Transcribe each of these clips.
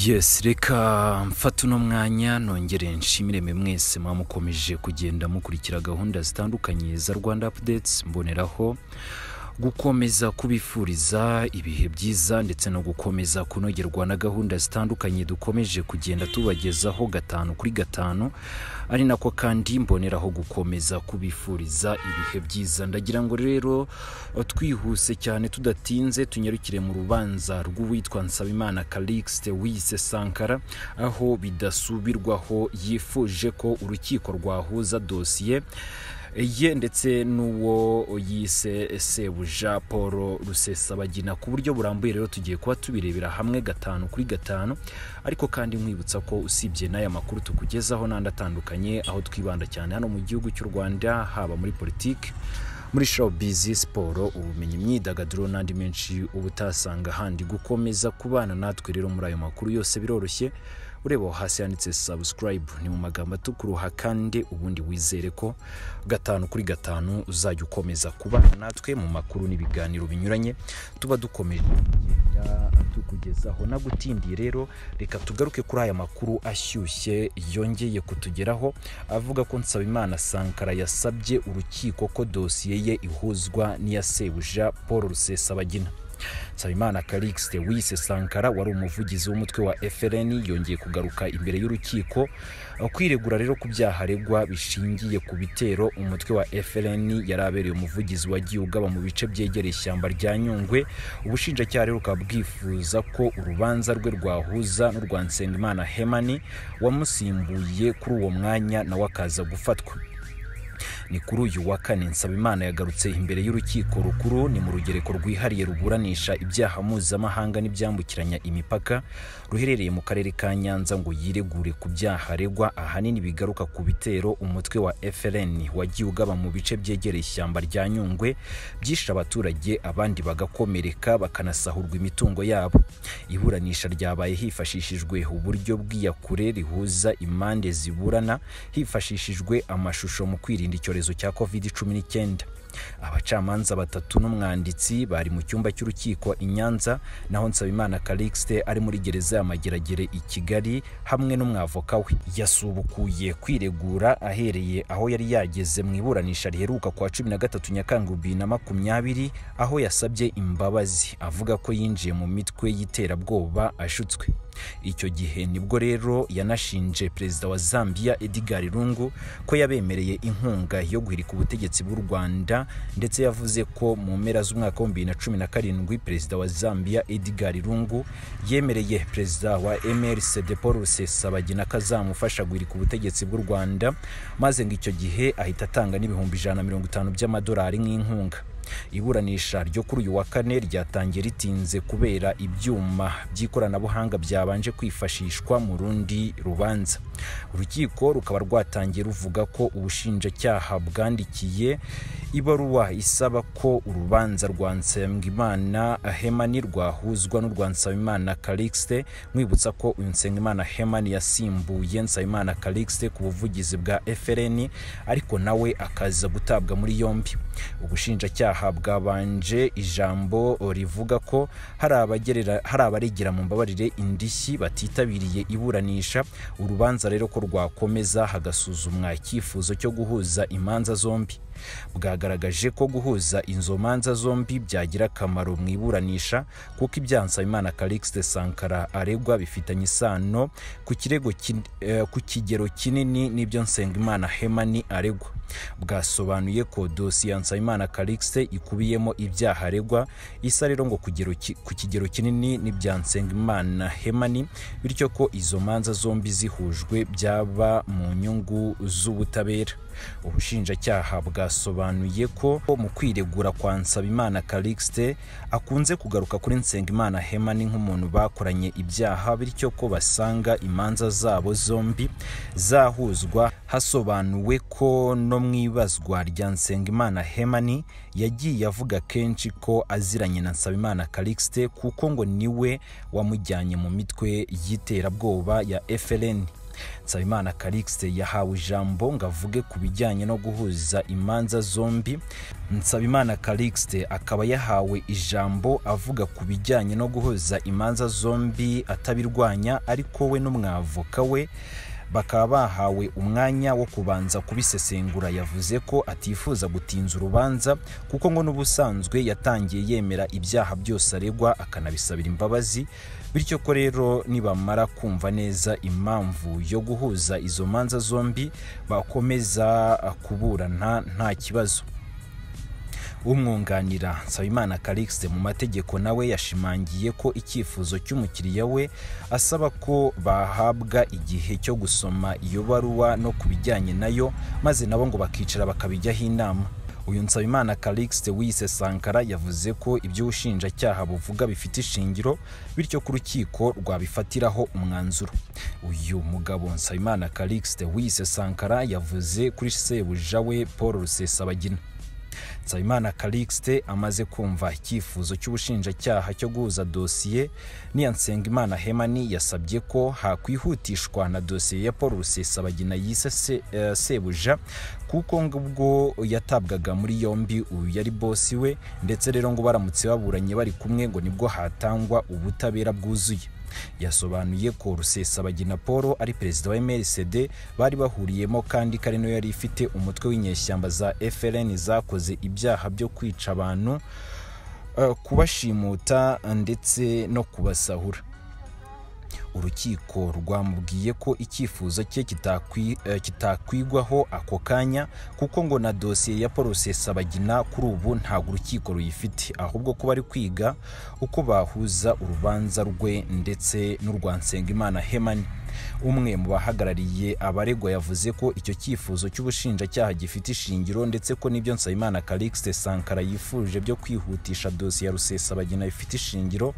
yesi reka mfata uno mwanya nongere nshimire mwe mwese mwamukomeje kugenda mukurikira gahunda zitandukanye za rwanda apudetsi mboneraho gukomeza kubifuriza ibihe byiza ndetse no gukomeza kunogerwa na gahunda zitandukanye dukomeje kugenda tubagezaho gatanu kuri gatanu ari nako kandi mboneraho gukomeza kubifuriza ibihe byiza ndagira ngo rero twihuse cyane tudatinze tunyarukire mu rubanza rw'uwitwa nsabimana calixte wise sankara aho bidasubirwaho yifuje ko urukiko rwahuza dosiye ye ndetse n'uwo yise sebuja paul rusesabagina ku buryo burambuye rero tugiye kuba tubirebera hamwe gatanu kuri gatanu ariko kandi nkwibutsa ko usibye n'aya makuru tukugezaho n'andi atandukanye aho twibanda cyane hano mu gihugu cy'u rwanda haba muri politiki muri showbiz siporo ubumenyi imyidagaduro n'andi menshi uba utasanga ahandi gukomeza kubana natwe rero muri ayo makuru yose biroroshye ureba aho hasi handitse subscribe ni mu magambo atukuruha kandi ubundi wizere ko gatanu kuri gatanu uzajya ukomeza kubana natwe mu makuru n'ibiganiro binyuranye tuba dukomeje kugenda tukugezaho nagutindiye rero reka tugaruke kuri aya makuru ashyushye yongeye kutugeraho avuga ko nsabimana sankara yasabye urukiko ko dosiye ye ihuzwa n'iya sebuja paul rusesabagina nsabimana calixte wise sankara wari umuvugizi w'umutwe wa frn yongeye kugaruka imbere y'urukiko kwiregura rero ku byaha aregwa bishingiye ku bitero umutwe wa frn yari abereye umuvugizi wagiye ugaba mu bice byegereye ishyamba rya nyungwe ubushinjacyaha rero bukaba bwifuza ko urubanza rwe rwahuza n'urwa nsengimana hemani wamusimbuye kuri uwo mwanya nawe akaza gufatwa ni kuri uyu wa kane nsabimana yagarutse imbere y'urukiko rukuru ni mu rugereko rwihariye ruburanisha ibyaha mpuzamahanga n'ibyambukiranya imipaka ruherereye mu karere ka nyanza ngo yiregure ku byaha aregwa ahanini bigaruka ku bitero umutwe wa frn wagiye ugaba mu bice byegereye ishyamba rya nyungwe byishe abaturage abandi bagakomereka bakanasahurwa imitungo yabo iburanisha ryabaye hifashishijwe uburyo bw'iyakure rihuza impande ziburana hifashishijwe amashusho mu kwirinda icyorezo cyorezo cya covid 19 abacamanza batatu n'umwanditsi bari mu cyumba cy'urukiko i nyanza naho nsabimana calixte ari muri gereza ya mageragere i kigali hamwe n'umwavoka we yasubukuye kwiregura ahereye aho yari yageze mu iburanisha riheruka kwa 13 nyakanga 2020 aho yasabye imbabazi avuga ko yinjiye mu mitwe y'iterabwoba ashutswe icyo gihe nibwo rero yanashinje perezida wa zambia edgar lungu ko yabemereye inkunga yo guhirika ubutegetsi bw'u rwanda ndetse yavuze ko mu mpera z'umwaka wa 2017 perezida wa zambia edgar lungu yemereye perezida wa mrc de paul rusesabagina ko azamufasha guhirika ubutegetsi bw'u rwanda maze ngo icyo gihe ahita atanga n'ibihumbi ijana na mirongo itanu by'amadolari nk'inkunga iburanisha ryo kuri uyu wa kane ryatangiye ritinze kubera ibyuma by'ikoranabuhanga byabanje kwifashishwa mu rundi rubanza urukiko rukaba rwatangiye ruvuga ko ubushinjacyaha bwandikiye ibaruwa isaba ko urubanza rwa nsengimana hemani rwahuzwa n'urwa nsabimana calixte mwibutsa ko uyu nsengimana hemani yasimbuye nsabimana calixte ku buvugizi bwa frn ariko nawe akaza gutabwa muri yombi ubushinjacyaha ibyaha bwabanje ijambo rivuga ko hari abaregera mu mbabarire indishyi batitabiriye iburanisha urubanza rero ko rwakomeza hagasuzumwa icyifuzo cyo guhuza imanza zombi bwagaragaje ko guhuza izo manza zombi byagira akamaro mu iburanisha kuko ibyaha nsabimana calixte sankara aregwa bifitanye isano ku kigero kinini n'ibyo nsengimana hemani aregwa bwasobanuye ko dosiye ya nsabimana calixte ikubiyemo ibyaha aregwa isa rero ngo ku kigero kinini n'ibya nsengimana hemani bityo ko izo manza zombi zihujwe byaba mu nyungu z'ubutabera ubushinjacyaha bwasobanuye ko mu kwiregura kwa nsabimana calixte akunze kugaruka kuri nsengimana hemani nk'umuntu bakoranye ibyaha bityo ko basanga imanza zabo zombi zahuzwa hasobanuwe ko no mu ibazwa rya nsengimana hemani yagiye avuga kenshi ko aziranye na nsabimana calixte kuko ngo niwe wamujyanye mu mitwe y'iterabwoba ya frn nsabimana karikisite yahawe ijambo ngo avuge ku bijyanye no guhuza imanza zombi nsabimana karikisite akaba yahawe ijambo avuga ku bijyanye no guhuza imanza zombi atabirwanya ariko we n'umwavoka we bakaba bahawe umwanya wo kubanza kubisesengura yavuze ko atifuza gutinza urubanza kuko ngo n'ubusanzwe yatangiye yemera ibyaha byose aregwa akanabisabira imbabazi bityo ko rero nibamara kumva neza impamvu yo guhuza izo manza zombi bakomeza kuburana nta kibazo umwunganira nsabimana karikisite mu mategeko nawe yashimangiye ko icyifuzo cy'umukiriya we asaba ko bahabwa igihe cyo gusoma iyo baruwa no ku bijyanye nayo maze nabo ngo bakicara bakabijyaho inama uyu nsabimana karikisite wiyise sankara yavuze ko ibyo ubushinjacyaha buvuga bifite ishingiro bityo ko urukiko rwabifatiraho umwanzuro uyu mugabo nsabimana karikisite wiyise sankara yavuze kuri sebuja we paul rusesabagina nsabimana karikisite amaze kumva icyifuzo cy'ubushinjacyaha cyo guhuza dosiye niyonsengimana hemani yasabye ko hakwihutishwa na dosiye ya paul rusesabagina yise sebuja kuko ubwo yatabwaga muri yombi uyu yari bosi we ndetse rero ngo baramutse baburanye bari kumwe ngo nibwo hatangwa ubutabera bwuzuye yasobanuye ko rusesabagina paul ari perezida wa mrcd bari bahuriyemo kandi ko ari nayo yari ifite umutwe w'inyeshyamba za frn zakoze ibyaha byo kwica abantu kubashimuta ndetse no kubasahura urukiko rwamubwiye ko icyifuzo cye kitakwigwaho ako kanya kuko ngo na dosiye ya paul rusesabagina kuri ubu ntabwo urukiko ruyifite ahubwo ko bari kwiga uko bahuza urubanza rwe ndetse n'urwa nsengimana hemani umwe mu bahagarariye abaregwa yavuze ko icyo cyifuzo cy'ubushinjacyaha gifite ishingiro ndetse ko n'ibyo nsabimana karikisite sankara yifuje byo kwihutisha dosiye ya rusesabagina bifite ishingiro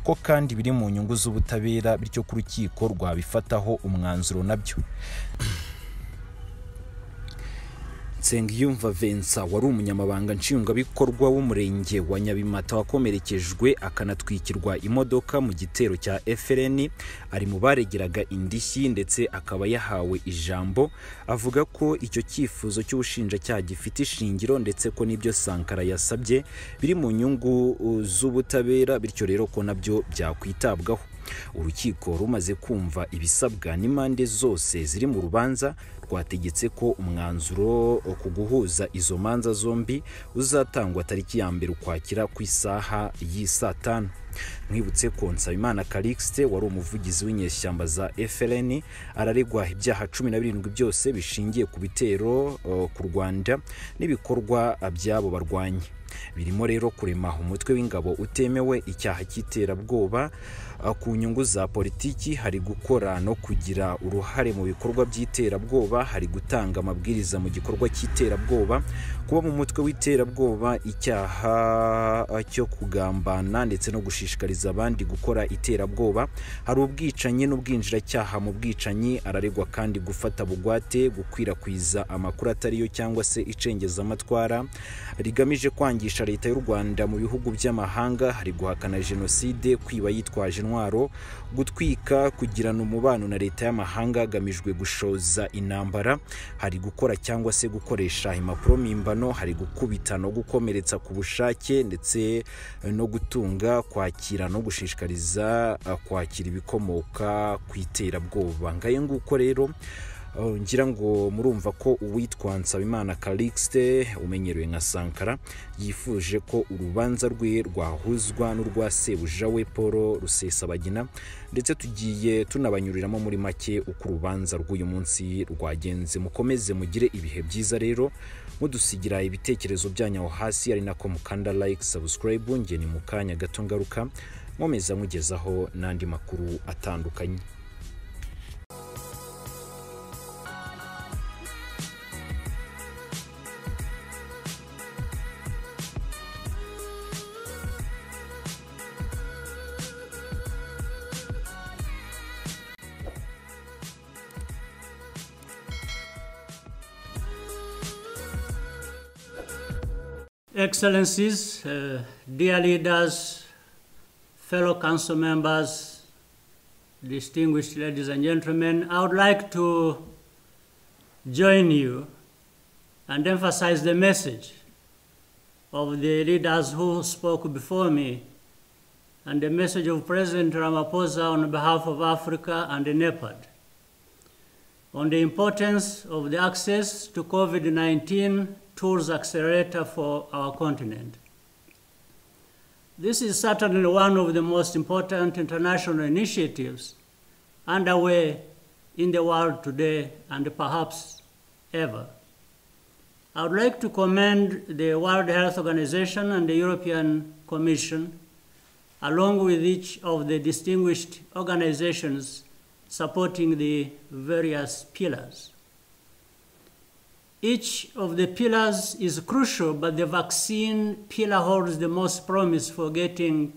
ko kandi biri mu nyungu z'ubutabera bityo ko urukiko rwabifataho umwanzuro nabyo nsengiyumva vensa wari umunyamabanga nshingwabikorwa w'umurenge wa nyabimata wakomerekejwe akanatwikirwa imodoka mu gitero cya frn ari mu baregeraga indishyi ndetse akaba yahawe ijambo avuga ko icyo cyifuzo cy'ubushinjacyaha gifite ishingiro ndetse ko n'ibyo sankara yasabye biri mu nyungu z'ubutabera bityo rero ko nabyo byakwitabwaho urukiko rumaze kumva ibisabwa n'impande zose ziri mu rubanza rwategetse ko umwanzuro ku guhuza izo manza zombi uzatangwa tariki ya mbere ukwakira ku isaha y'isaa tanu mwibutse ko nsabimana karikisite wari umuvugizi w'inyeshyamba za frn araregwa ibyaha cumi na birindwi byose bishingiye ku bitero ku rwanda n'ibikorwa by'abo barwanya birimo rero kurema umutwe w'ingabo utemewe icyaha cy'iterabwoba ku nyungu za politiki hari gukora no kugira uruhare mu bikorwa by'iterabwoba hari gutanga amabwiriza mu gikorwa cy'iterabwoba kuba mu mutwe w'iterabwoba icyaha cyo kugambana ndetse no gushishikariza abandi gukora iterabwoba hari ubwicanyi n'ubwinjiracyaha mu bwicanyi araregwa kandi gufata bugwate gukwirakwiza amakuru atari yo cyangwa se icengezamatwara rigamije kwangisha leta y'u rwanda mu bihugu by'amahanga hari guhakana jenoside kwiba yitwaje intwaro gutwika kugirana umubano na leta y'amahanga hagamijwe gushoza intambara hari gukora cyangwa se gukoresha impapuro mpimbano hari gukubita no gukomeretsa ku bushake ndetse no gutunga kwakira no gushishikariza kwakira ibikomoka ku iterabwoba ngayo nguko rero ngira ngo murumva ko uwitwa nsabimana karikisite umenyerewe nka sankara yifuje ko urubanza rwe rwahuzwa n'urwa sebuja we paul rusesabagina ndetse tugiye tunabanyuriramo muri make uko urubanza rw'uyu munsi rwagenze mukomeze mugire ibihe byiza rero mudusigira ibitekerezo byanyu aho hasi ari nako mukanda like subscribe nge ni mu kanya gato ngaruka nkomeza mugezaho n'andi makuru atandukanye Excellencies, uh, dear leaders, fellow council members, Distinguished ladies and gentlemen, I would like to join you and emphasize the message of the leaders who spoke before me and the message of President Ramaphosa on behalf of Africa and NEPAD on the importance of the access to COVID-19 tools accelerator for our continent. This is certainly one of the most important international initiatives underway in the world today and perhaps ever. I would like to commend the World Health Organization and the European Commission, along with each of the distinguished organizations supporting the various pillars. Each of the pillars is crucial, but the vaccine pillar holds the most promise for getting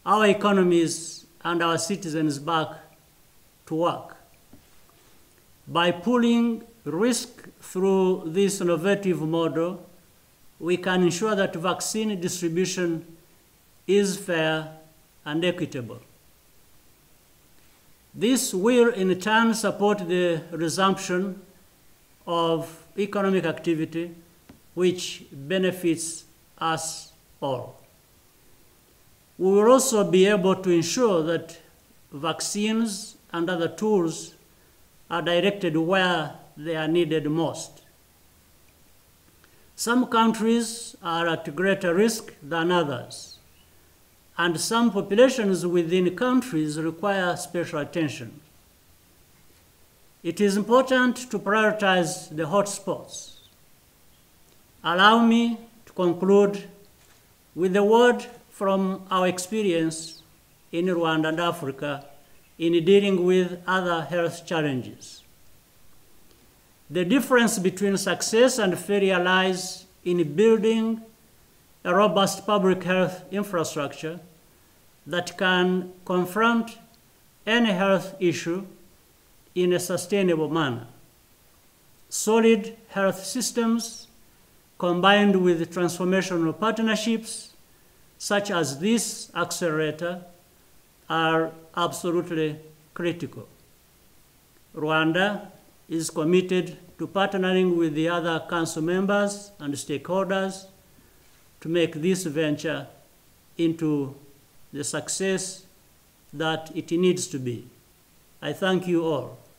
our economies and our citizens back to work. By pooling risk through this innovative model, we can ensure that vaccine distribution is fair and equitable. This will in turn support the resumption of economic activity, which benefits us all. We will also be able to ensure that vaccines and other tools are directed where they are needed most. Some countries are at greater risk than others and some populations within countries require special attention. It is important to prioritize the hotspots. Allow me to conclude with a word from our experience in Rwanda and Africa in dealing with other health challenges. The difference between success and failure lies in building a robust public health infrastructure that can confront any health issue in a sustainable manner. Solid health systems combined with transformational partnerships such as this accelerator are absolutely critical. Rwanda is committed to partnering with the other council members and stakeholders to make this venture into the success that it needs to be. I thank you all.